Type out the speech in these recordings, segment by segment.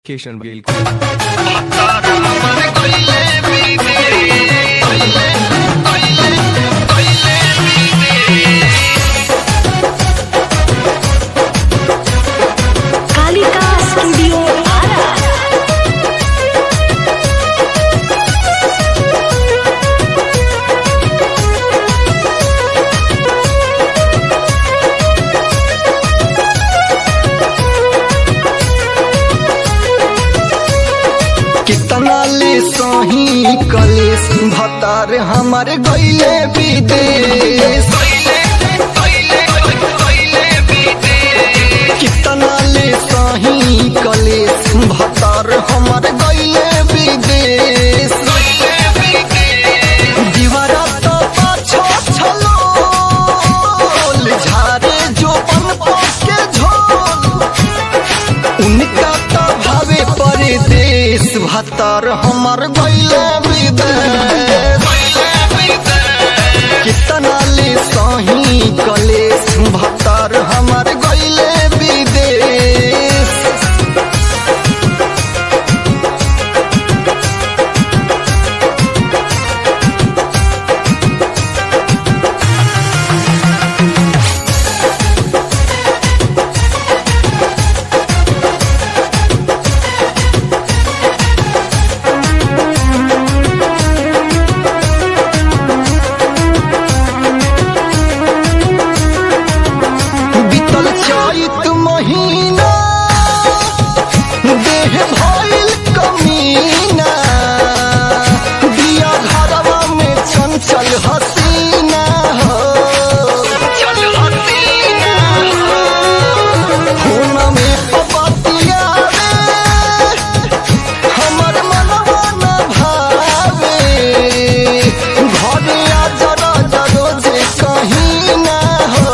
Kishan Baghel Kalika studio Ara कितना ले सही कलेस भतार हमार गईले विदेश कितना ले सही कलेस भतार हमार गईले विदेश दीवारा तो पाछो छलो झारे जो पन के झोल उनका तो भावे परदेश भतर हमर गईले विदेश कितना ले सही कलेश भतर हमर गईले विदेश बीतल चैत महीना देह भइल कमीना दिया घरवा में चंचल हसीना हो खून में पपतिया रे हमर मनवा न भावे घरे आ जरा जरो जे कहीं ना हो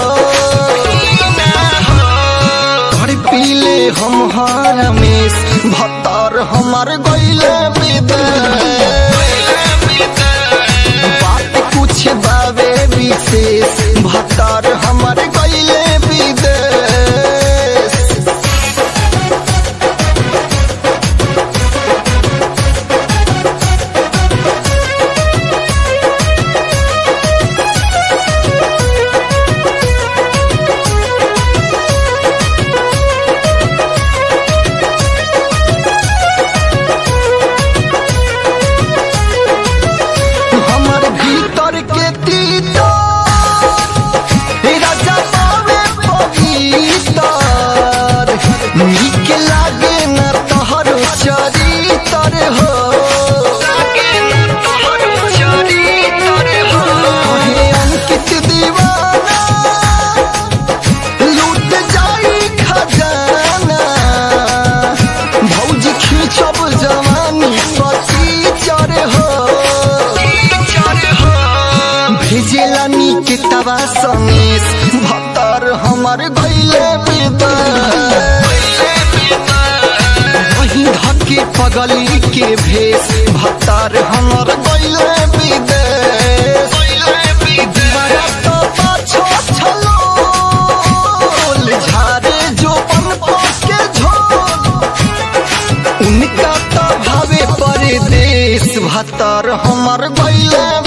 घर पीले हम हरमेश भत्तर हमार गईले विदेश बात कुछ बावे विशेष भत्तर हमार गईले विदेश हमर भीतर के तीतर राजा पावे पवितर नीक लागे न तोहर चरितर हो हे अंकित दीवाना लूट जाई खजाना भौजी खींचब जवानी पति चर हो भेजेला नीक तवा समेश भतर हमर गईले विदेश वही धके पगली के भेष भतर हमर गईले विदेश दीवारा तो पाछो छलो झारे जो पन के झोल उनका तो भावे परदेश भतर हमर गईले